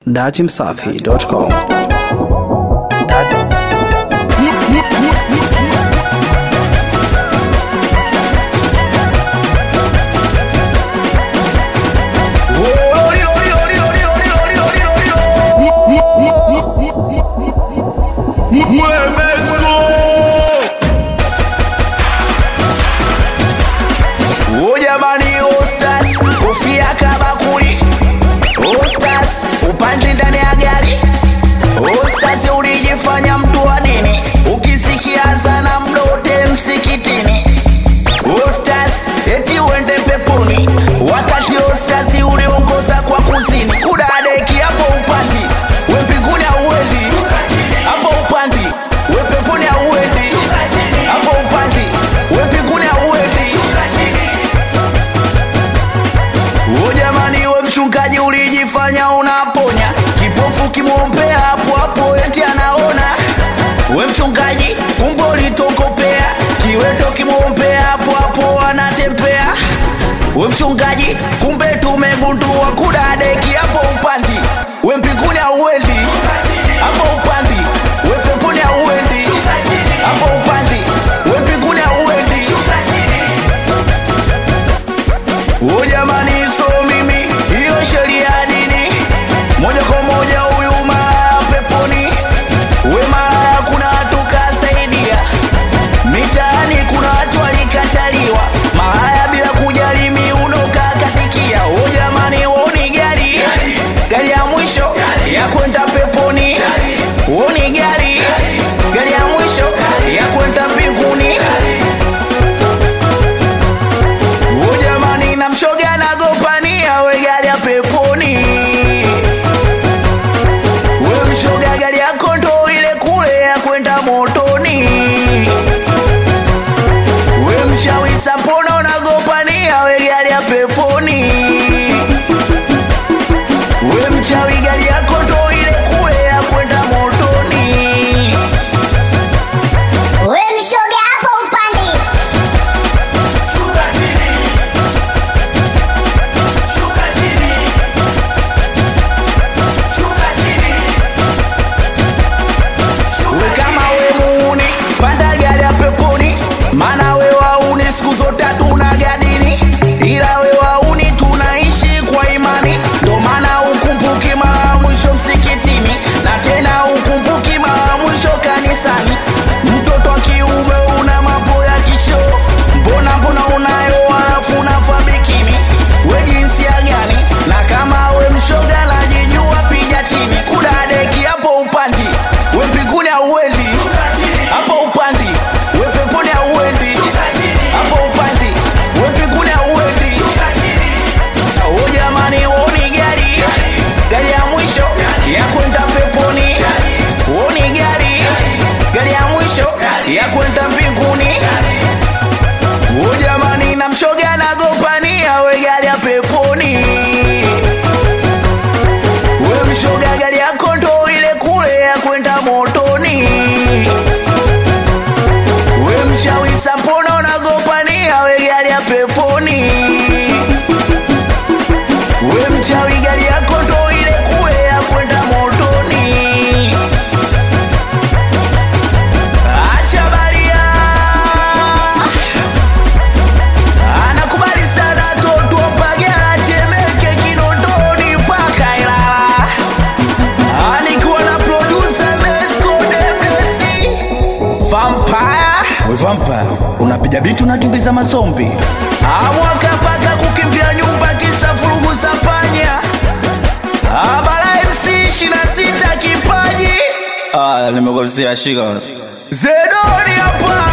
dachimsafi.com. Jamani, Ostas kofia kabakuli, Ostas upande ndani ya gari, Ostas ulijifanya mtu wa dini, ukisikia sana mdote msikitini, Ostas eti uende peponi, wakati Ostas uliongoza kwa kuzini, kudadeki hapo upandi, we mbinguni hauendi, hapo upandi, we peponi hauendi, hapo upandi, we mbinguni hauendi. O jamani, we mchungaji ulijifanya unaponya kipofu, kimwombea hapo hapo eti anaona. We mchungaji, kumbe ulitokopea kiweto, kimwombea hapo hapo anatembea. We mchungaji, kumbe tumegundua kudadeki hapo upandi, we mbinguni hauendi hapo upandi, we peponi hauendi hapo upandi, we mbinguni hauendi. O jamani, so mimi hiyo sheria ya dini moja kwa moja, huyu malaya peponi, we malaya, kuna watu kasaidia mitaani, kuna watu walikataliwa malaya bila kujali miuno kakatikia. O jamani, woni gari gari ya mwisho ya kwenda peponi, woni gari gari ya mwisho ya kwenda mbinguni. O jamani, na mshoga nagopania we gari ya peponi, we mshoga gari yako ndo ile kule ya kwenda motoni. We mchawi sapona unagopania we gari ya peponi, we mchawi gari yako ndo ile kule ya kwenda motoni. We mshoga hapo upande. We kama we muuni, panda gari ya peponi, maana we wauni siku zote hatuna gadini, ila we wauni tunaishi kwa imani, ndo maana ukumbuki mara mwisho msikitini, na tena ukumbuki mara mwisho kanisani. Mtoto wa kiume una mambo ya kisho, mbona mbona unayo halafu unavaa bikini, we jinsia gani? Na kama we mshoga najijua, piga chini, kudadeki hapo upandi, we mbinguni hauendi hapo upandi, we peponi hauendi hapo upandi, we mbinguni hauendi. O jamani, woni gari gari ya mwisho ya kwenda peponi, woni gari gari ya mwisho ya kwenda mbinguni. O jamani, na mshoga nagopania we gari ya peponi, we mshoga gari yako ndo ile kule ya kwenda motoni. We mchawi sapona unagopania we gari ya peponi, we mchawi gari yako ndo ile kule ya kwenda motoni. Acha baria anakubali sana toto pagara temeke kinondoni mpaka Ilala, alikuwa na producer Mesco Demesi Vampire. We Vampire, unapiga bitu unakimbiza mazombi amwaka paka kukimbia nyumba kisa furugu za panya abara MC 26 kipaji ah, nimekosea shika Zedoni hapa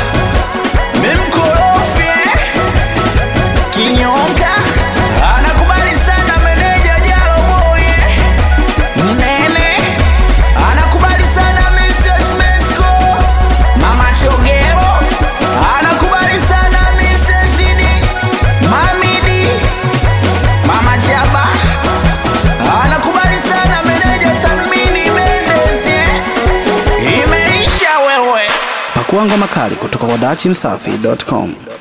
Mimkorofi Kinyonga Anakubali sana meneja Jalo Boy Mnene Anakubali sana Mrs. Mesco Mama Chogero Anakubali sana Mrs. Zidi Mamidi Mama Chaba Anakubali sana meneja Salmini Mendes eh. Imeisha wewe Pakua ngoma kali kutoka kwa dachimsafi.com.